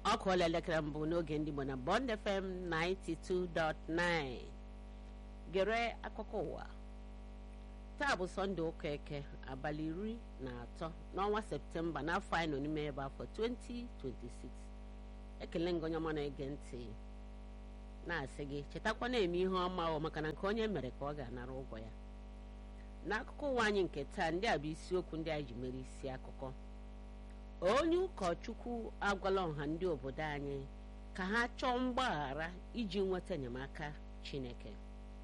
ọ kụọla elekere mbụ n'oge ndị Igbo na Bond FM 92.9 gere akụkọ ụwa taa bụ sọnde ụka eke abalị iri na atọ n'ọnwa septemba n'afọ anyị nọ n'ime ebe afọ 2026 ekele ngị onye ọma na-ege ntị na-asị gị chetakwa na-eme ihe ọma ọ maka na nke onye mere ka ọ ga-anara ụgwọ ya n'akụkọ ụwa anyị nke taa ndị a bụ isiokwu ndị anyị ji mere isi akụkọ onye ụkọchukwu agwala ọha ndị obodo anyị ka ha chọọ mgbaghara iji nweta enyemaka Chineke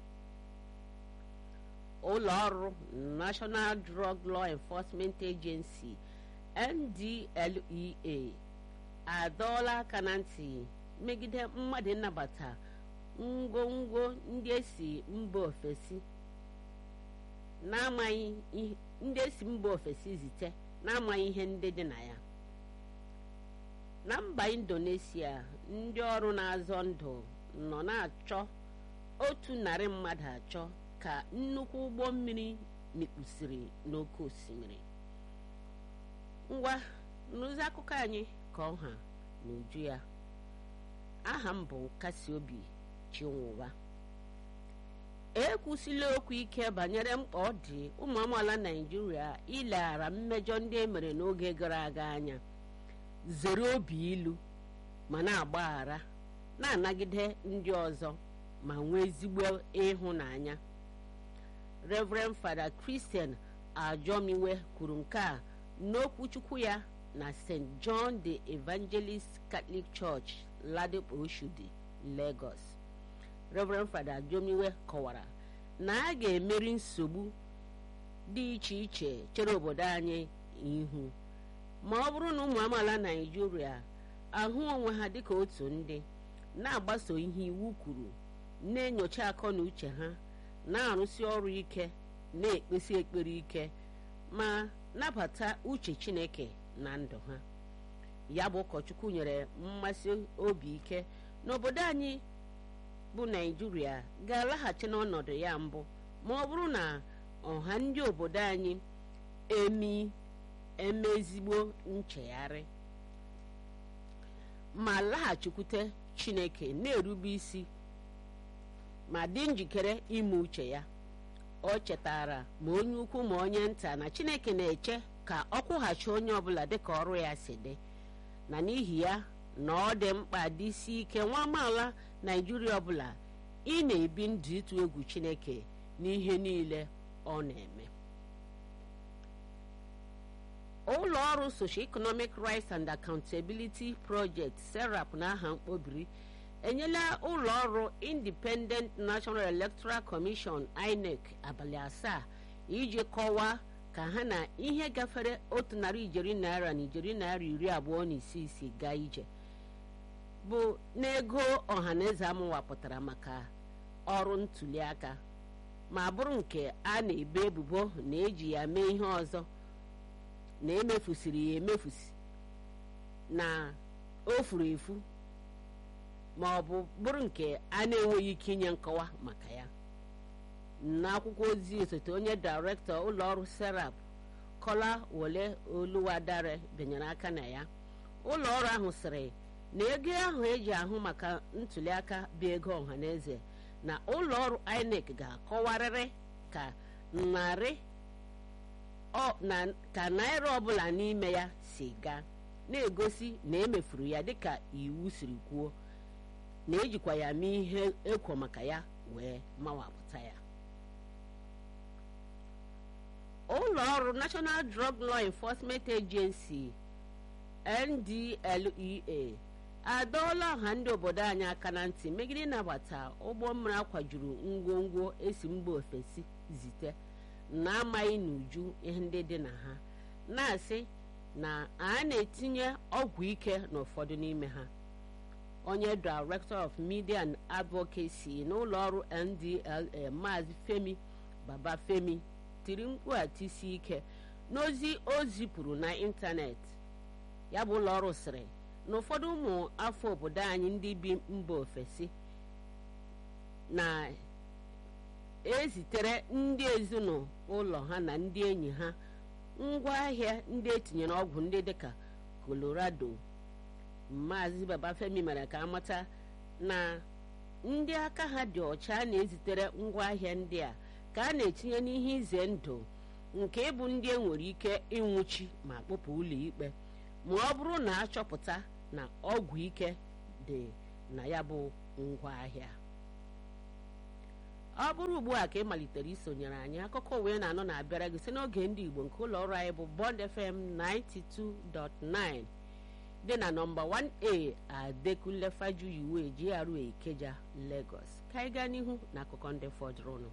ụlọ ọrụ National Drug Law Enforcement Agency NDLEA adọọla aka na ntị megide mmadụ nnabata ngwongwo ndị esi mba ofesi na-amaghị ndị esi mba ofesi zite na-amaghị ihe ndị dị na ya na mba Indonesia ndị ọrụ na-azọ ndụ nọ na-achọ otu narị mmadụ achọ ka nnukwu ụgbọ mmiri mikpusiri n'oké osimiri ngwa n'ụzọ akụkọ anyị ka ọha n'uju ya aha m bụ nkasi obi chinwụba ekwusila okwu ike banyere mkpa ọ dị ụmụ amaala naijiria ileghara mmejọ ndị e mere n'oge gara aga anya zere obi ilu ma na-agbaghara na-anagide ndị ọzọ ma nwee ezigbo ịhụnanya Reverend Fada Christian Ajomiwe kwuru nke a n'okwuchukwu ya na St. John the Evangelist Catholic Church Ladipo Oshodi Lagos Reverend Fada Ajomiwe kọwara na a ga-emeri nsogbu dị iche iche chere obodo anyị ihu ma ọ bụrụ na ụmụ amaala Naịjirịa ahụ onwe ha dịka otu ndị na-agbaso ihe iwu kwuru na-enyocha akọ na uche ha na-arụsi ọrụ ike na-ekpesi ekpere ike ma nabata uche Chineke na ndụ ha ya bụ ụkọchukwu nyere mmasị obi ike n'obodo anyị bụ Naịjirịa ga-alaghachi n'ọnọdụ ya mbụ ma ọ bụrụ na ọha ndị obodo anyị emi eme ezigbo nchegharị ma laghachikwute Chineke na-erube isi ma dị njikere ime uche ya o chetara ma onye ukwu ma onye nta na Chineke na-eche ka ọ kwụghachi onye ọbụla dịka ọrụ ya si dị na n'ihi ya na ọ dị mkpa dịsi ike nwa amaala Naijiria ọbụla ị na-ebi ndụ ịtụ egwu Chineke n'ihe niile ọ na-eme ụlọ ọrụ Socio-Economic Rights and Accountability Project SERAP n'aha mkpobiri enyela ụlọ ọrụ Independent National Electoral Commission INEC abalị asaa iji kọwaa ka ha na ihe gafere otu narị ijeri naira na ijeri naira iri abụọ na isii isi gaa ije bụ n'ego ọhaneze amụwapụtara maka ọrụ ntuli aka ma bụrụ nke a na-ebo ebubo na eji ya mee ihe ọzọ na emefusiri ya emefusi na o furu efu ma ọ bụ bụrụ nke a na-enweghị ike inye nkọwa maka ya n'akwụkwọ ozi osote onye dairektọ ụlọọrụ serap Kọla Wole Oluwadare benyere aka na ya ụlọ ọrụ ahụ sịrị na ego ahụ eji ahụ maka ntuliaka bụ ego ọhaneze na ụlọ ọrụ INEC ga-akọwarịrị ka narị ka naira ọbụla n'ime ya si gaa na-egosi na emefuru ya dịka iwu siri kwuo na ejikwa ya mee ihe ekwo maka ya wee mawapụta ya ụlọ ọrụ National Drug Law Enforcement Agency NDLEA adọọla ọha ndị obodo anyị aka na ntị megide ịnabata ụgbọ mmiri akwajuru ngwongwo esi mba ofesi zite na-amaghị n'uju ihe ndị dị na ha na-asị na a na-etinye ọgwụ ike n'ụfọdụ n'ime ha onye Director of Media and Advocacy n'ụlọ ọrụ NDLEA Maazị Femi Babafemi tiri mkpu atisi ike n'ozi o zipụrụ na ịntanetị ya bụ ụlọ ọrụ sịrị na ụfọdụ ụmụ afọ obodo anyị ndị bi mba ofesi na-ezitere ndị ezinụlọ ha na ndị enyi ha ngwaahịa ndị etinyere ọgwụ ndị dịka Colorado maazị babafemi mere ka amata na ndị aka ha dị ọcha na-ezitere ngwaahịa ndị a ka a na-etinye n'ihe ize ndụ nke ịbụ ndị enwere ike ịnwụchi ma kpụpụ ụlọ ikpe ma ọ bụrụ na achọpụta na ọgwụ ike dị na ya bụ ngwaahịa ọ bụrụ ugbu a ka ị malitere isonyere anyị akụkọ wee na-anọ na-abịara gị si n'oge ndị igbo nke ụlọ ọrụ anyị bụ bond fm 92.9 dị na nọmba 1a adekunle fajuyiwe GRA Ikeja Lagos ka anyị gaa n'ihu na akụkọ ndị fọdụrụnụ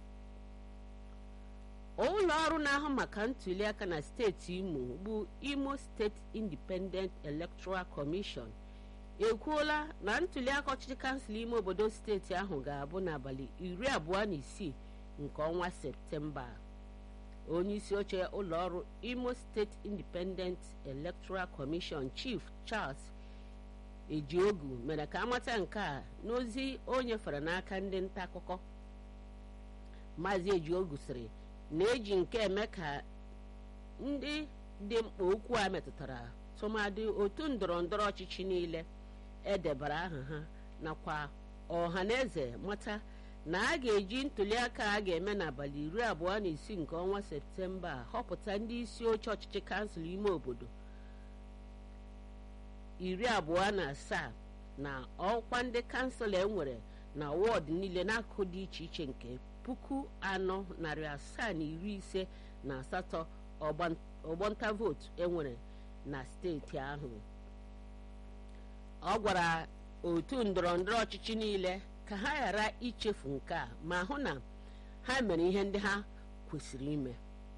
ụlọ ọrụ na-ahụ maka ntuliaka na steeti imo bụ imo steeti independent electoral commission ekwuola na ntuliaka ọchịchị kansụl ime obodo steeti ahụ ga-abụ n'abalị iri abụọ na isii nke ọnwa septemba onye isi oche ụlọ ọrụ imo steeti independent electoral commission chief charles ejiogu mere ka amata nke a n'ozi o nyefere n'aka ndị nta akụkọ maazị ejiogu sịrị na-eji nke eme ka ndị dị mkpa okwu a metụtara tụmadị otu ndọrọ ndọrọ ọchịchị niile edebara aha ha nakwa ọha na eze mata na a ga-eji ntuliaka a ga-eme n'abalị iri abụọ na isii nke ọnwa septemba họpụta ndị isi oche ọchịchị kansụl ime obodo iri abụọ na asaa na ọkwa ndị kansụl enwere na wọdụ niile n'akụkụ dị iche iche nke puku anọ narị asaa na iri ise na asatọ ọgbọnta vootu enwere na steeti ahụ ọ gwara otu ndọrọ ndọrọ ọchịchị niile ka ha ghara ichefu nke a ma hụ na ha mere ihe ndị ha kwesịrị ime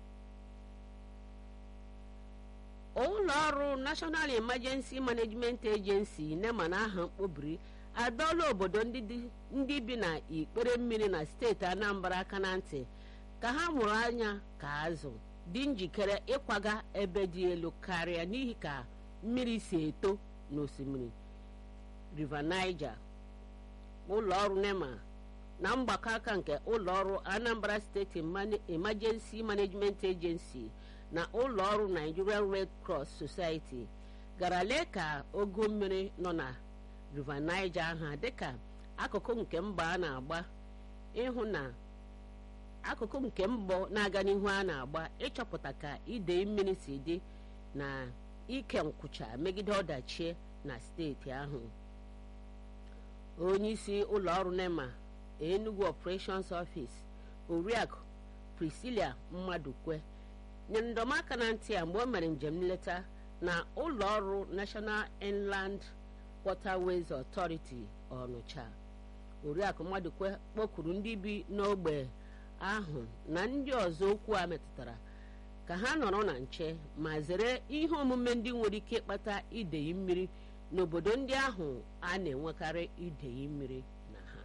ụlọ ọrụ national emergency management agency nema na aha mkpobiri adọọla obodo ndị bi na ikpere mmiri na steeti anambra aka na ntị ka ha mụrụ anya ka azụ dị njikere ịkwaga ebe dị elu karịa n'ihi ka mmiri si eto n'osimiri river niger ụlọ ọrụ nema na mgbakọ aka nke ụlọ ọrụ anambra steeti emergency management agency na ụlọ ọrụ nigerian red cross society gara lee ka ogo mmiri nọ na river niger aha dịka akụkụ nke mba a na-agba ịhụ na akụkụ nke mbọ na-aga n'ihu a na-agba ịchọpụta ka idei mmiri si dị na ike nkwụcha megide ọdachi na steeti ahụ onye isi ụlọ ọrụ nema enugu operations office oriakụ priscilia mmadụkwe nyere ndọmaka na ntị a mgbe o mere njem nleta na ụlọ ọrụ national inland waterways authority ọnụcha oriakụ mmadụkwe kpọkuru ndị bi n'ogbe ahụ na ndị ọzọ okwu a metụtara ka ha nọrọ na nche ma zere ihe omume ndị nwere ike ịkpata idei mmiri n'obodo ndị ahụ a na-enwekarị idei mmiri na ha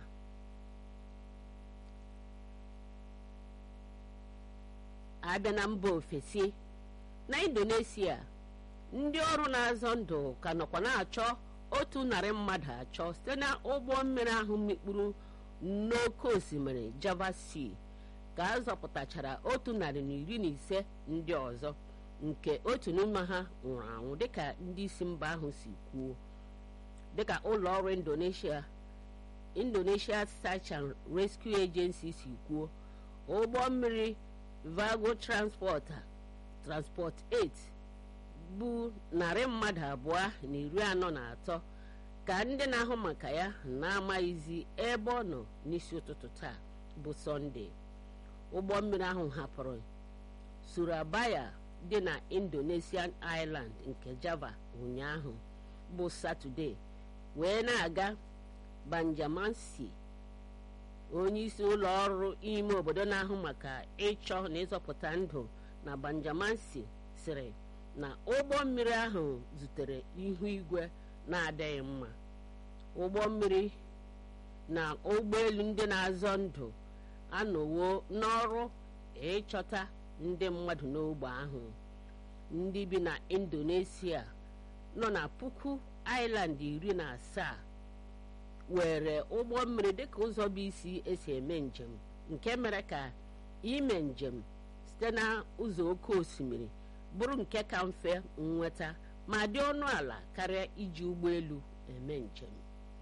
abịa na mba ofesi na indonesia ndị ọrụ na-azọ ndụ ka nọkwa na-achọ otu narị mmadụ achọ site na ụgbọ mmiri ahụ mikpuru n'oké osimiri java sea ka a zọpụtachara otu narị na iri na ise ndị ọzọ nke otu n'ime ha nwụrụ anwụ dịka ndị isi mba ahụ si kwuo dịka ụlọ ọrụ indonesia indonesia search and rescue agency si kwuo ụgbọ mmiri vago transport transport 8 bụ narị mmadụ abụọ na iri anọ na atọ ka ndị na-ahụ maka ya na-amaghịzi ebe ọ nọ n'isi ụtụtụ taa bụ sọnde ụgbọ mmiri ahụ hapụrụ surabaya dị na indonesian island nke java ụnyaahụ bụ satọde wee na-aga banjamansi onye isi ụlọ ọrụ ime obodo na-ahụ maka ịchọ na ịzọpụta ndụ na banjamansi sịrị na ụgbọ mmiri ahụ zutere ihu igwe na-adịghị mma ụgbọ mmiri na ụgbọelu ndị na-azọ ndụ anọwo n'ọrụ ịchọta ndị mmadụ n'ogbe ahụ ndị bi na indonesia nọ na puku island iri na asaa were ụgbọ mmiri dịka ụzọ bụ isi esi eme njem nke mere ka ime njem site na ụzọ oké osimiri bụrụ nke ka mfe nweta ma dị ọnụ ala karịa iji ụgbọelu eme njem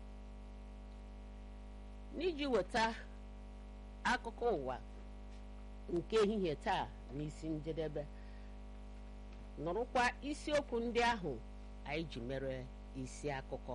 n'iji weta akụkọ ụwa nke ehihie taa n'isi njedebe nụrụkwa isiokwu ndị ahụ anyị ji mere isi akụkọ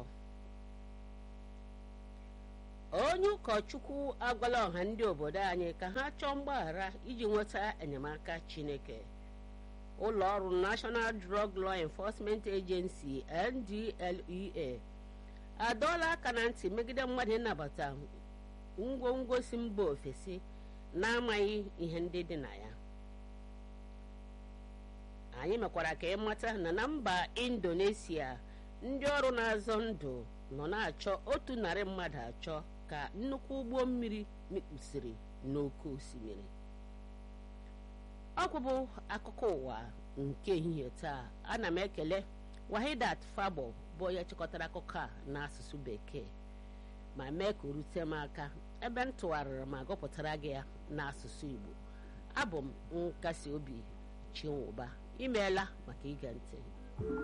onye ụkọchukwu agwala ọha ndị obodo anyị ka ha chọọ mgbaghara iji nweta enyemaka chineke ụlọ ọrụ national drug law enforcement agency ndlea adọọla aka na ntị megide mmadụ ịnabata ngwongwo si mba ofesi na-amaghị ihe ndị dị na ya anyị mekwara ka ịmata na na mba indonesia ndị ọrụ na-azọ ndụ nọ na-achọ otu narị mmadụ achọ ka nnukwu ụgbọ mmiri mikpusiri n'oké osimiri ọkwụbụ akụkọ ụwa nke ehihie taa ana m ekele wahidat fabo bụ onye chịkọtara akụkọ a n'asụsụ bekee ma mee ka o rute m aka ebe m tụgharịrị ma gụpụtara gị ya n'asụsụ igbo abụ m nkasi obi chinwụba imeela maka ige ntị